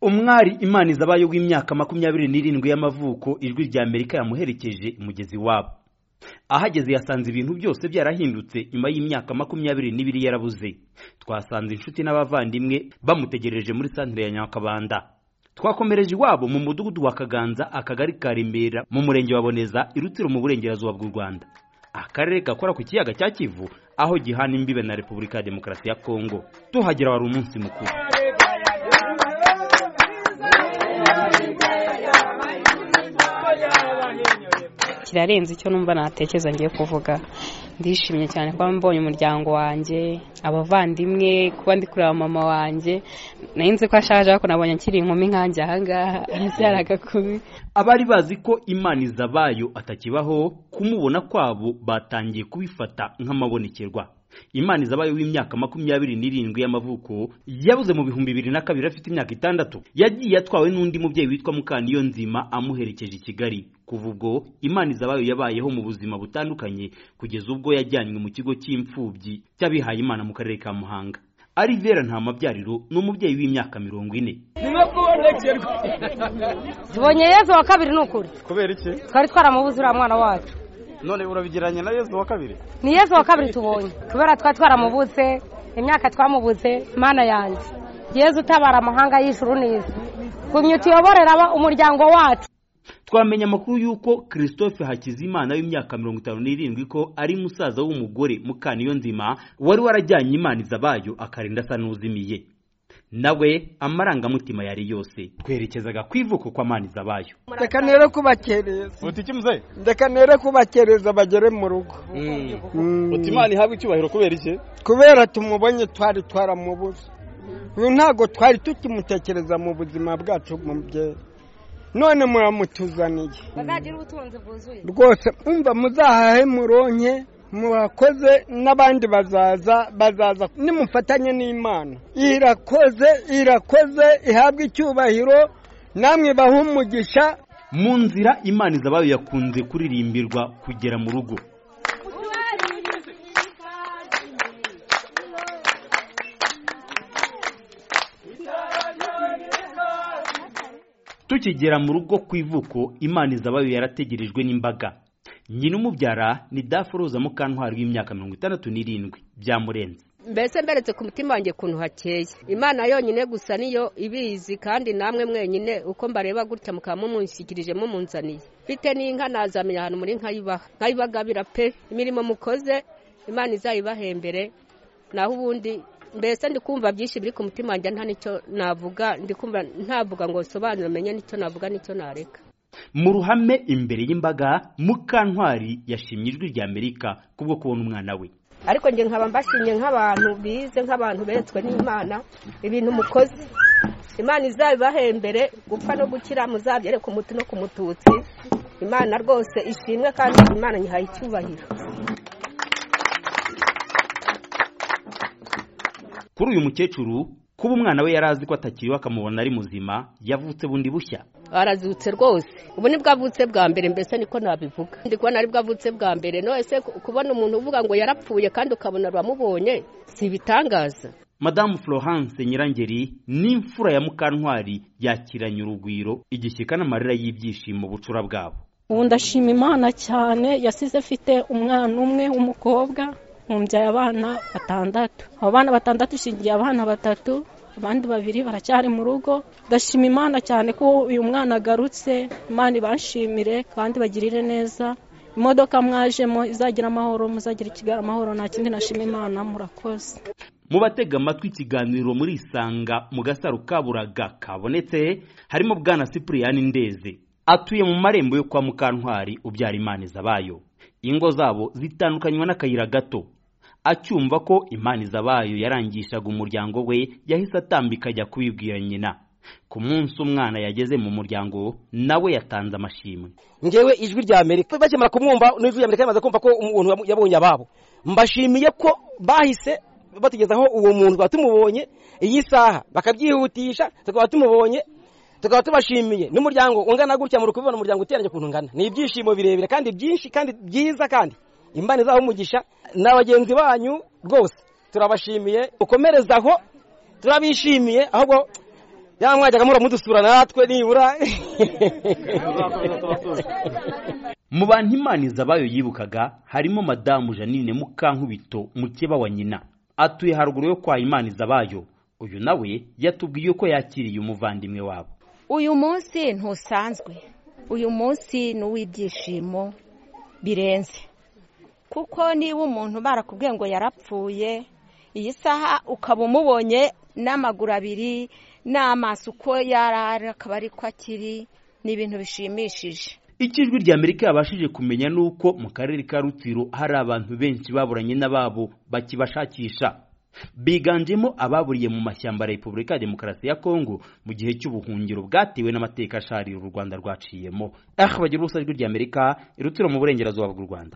umwari imana izabaye w'imyaka makumyabiri n'irindwi y'amavuko ijwi rya amerika yamuherekeje imugezi wabo ahageze yasanze ibintu byose byarahindutse nyuma y'imyaka makumyabiri n'ibiri yarabuze twasanze inshuti n'abavandimwe bamutegereje muri santire ya nyakabanda twakomereje iwabo mu mudugudu wa kaganza akagari ka remera mu murenge wa boneza irutiro mu burengerazuba bw'u rwanda akarere gakora ku kiyaga cya kivu aho gihana imbibe na repubulika ya demokarasi ya kongo tuhagera wari umunsi mukuru kirarenze icyo numva natekereza ngiye kuvuga ndishimye cyane kuba mbonye umuryango wanjye abavandimwe kuba ndi kureba mama wanjye nari nzi ko ashaje ariko nabonye akiri inkumi nkanjye ahangaha arabyara agakumi abari bazi ko imana izabayo atakibaho kumubona kwabo batangiye kubifata nk'amabonekerwa imana izabaye w'imyaka makumyabiri n'irindwi y'amavuko yabuze mu bihumbi bibiri na kabiri afite imyaka itandatu yagiye atwawe n'undi mubyeyi witwa mukaniyo nzima amuherekeje i kigali kuva ubwo imana izabayo yabayeho mu buzima butandukanye kugeza ubwo yajyanywe mu kigo cy'imfubyi cy'abihaye imana mu karere ka muhanga arivera nta mabyariro ni umubyeyi w'imyaka mirongo ine tubonye yezu wa kabiri ni ukuri kubera iki twari twaramubuze uriya mwana wacu none urabigiranye na yezu wa kabiri ni yezu wa kabiri tubonye kubera twari twaramubuze imyaka twamubuze mana yanjye yezu utabara amahanga y'ijuru neza gumya utuyoborera umuryango wacu twamenya amakuru y'uko christophe hakizimana w'imyaka mirongo itanu n'irindwi ko ari musaza w'umugore mukaniyo nzima wari warajyanye imana izabayo akarinda asa n'uzimiye nawe amarangamutima yari yose twerekezaga ku ivuko kwa mani zabayo reka nere kubakereza uti iki muzehe reka nere kubakereza bagere mu rugo uti imana ihabwe icyubahiro kubera iki kubera tumubonye twari twaramubuze uyu ntabwo twari tukimutekereza mu buzima bwacu mubyeyi none muramutuzaniye bazagira ubutunzi bwuzuye rwose mwumva muzahahe muronke murakoze n'abandi bazaza bazaza nimufatanye n'imana irakoze irakoze ihabwe icyubahiro namwe bahe umugisha mu nzira imana izabayo yakunze kuririmbirwa kugera mu rugo tukigera mu rugo ku ivuko imana izabayo yarategerejwe n'imbaga nyina umubyara ni dafuruza mukantwari w'imyaka mirongo itandatu n'irindwi byamurenze mbese mberetse ku mutima wanjye ukuntu hakeye imana yonyine gusa niyo ibizi kandi namwe mwenyine uko mbareba gutya mukaba mumunshyikirije mumunzaniye bite n'inka nazamenya ahantu muri nka ibaha nkayibagabira pe imirimo mukoze imana izayibahembere naho ubundi mbese ndi kumva byinshi biri ku mutima wanjye nta nicyo navuga ndi kumva ntavuga ngo sobanura menye nicyo navuga nicyo nareka mu ruhame imbere y'imbaga mukantwari yashimye ijwi rya amerika kubwo kubona umwana we ariko njye nkaba mbashimye nk'abantu bize nk'abantu beretswe n'imana ibintu mukoze imana izabibahembere gupfa no gukira muzabyere ku muti no ku mututsi imana rwose ishimwe kandi imana nyihaye icyubahiro kuri uyu mukecuru kuba umwana we yari azi ko atakiriho akamubona ari muzima yavutse bundi bushya arazutse rwose ubu nibwo avutse bwa mbere mbese niko nabivuga ndi kubona aribwo avutse bwa mbere nose kubona umuntu uvuga ngo yarapfuye kandi ukabona uramubonye si ibitangaza madamu florence nyirangeri n'imfura ya mukantwari yakiranye urugwiro igishyika n'amarira y'ibyishimo bucura bwabo ubu ndashima imana cyane yasize afite umwana umwe w'umukobwa nkubyaye abana batandatu abo bana batandatu ishingiye abana batatu abandi babiri baracyari mu rugo ndashima imana cyane ko uyu mwana agarutse imana ibanshimire kandi bagirire neza imodoka mwajemo izagira amahoro muzagira ikigali amahoro nta kindi nashima imana murakoze mu batega amatwi ikiganiro muri isanga mu gasaro kaburaga kabonetse harimo bwana sipuriyani ndeze atuye mu marembo yo kwa mukantwari ubyara imana izabayo ingo zabo zitandukanywa n'akayira gato acyumva ko imana izabayo yarangishaga umuryango we yahise atambika ajya kubibwira nyina ku munsi umwana yageze mu muryango nawe yatanze amashimwe ngewe ijwi rya amerika bakimara kumwumva n'ijwi rya amerika yamaze kumva ko umuntu yabonye ababo mbashimiye ko bahise batugezaho uwo muntu tukaba tumubonye iyi saha bakabyihutisha tukaba tumubonye tukaba tubashimiye n'umuryango ungana gutya muri kubibona umuryango uteranye ukuntu ungana ni ibyishimo birebire kandi byinshi kandi byiza kandi imana izaho umugisha na bagenzi banyu rwose turabashimiye ukomerezaho turabishimiye ahubwo yamwajyaga mura mudusura natwe nibura mu bantu imaniza abayo yibukaga harimo madamu janine mukankubito mukeba wa nyina atuye haruguru yo kwa imaniza bayo uyu nawe yatubwiye ko yakiriye umuvandimwe wabo uyu munsi ntusanzwe uyu munsi ni uw'ibyishimo birenze kuko niba umuntu barakubwiye ngo yarapfuye iyi saha ukaba umubonye n'amaguru abiri n'amaso uko yarara akaba ari ko akiri ni ibintu bishimishije icyo ijwi ry'amerika yabashije kumenya ni uko mu karere ka rutiro hari abantu benshi baburanye n'ababo bakibashakisha biganjemo ababuriye mu mashyamba ya repubulika ya demokarasi ya kongo mu gihe cy'ubuhungiro bwatewe n'amateka asharira u rwanda rwaciyemo aha bagira urusaku ry'amerika irutiro mu burengerazuba bw'u rwanda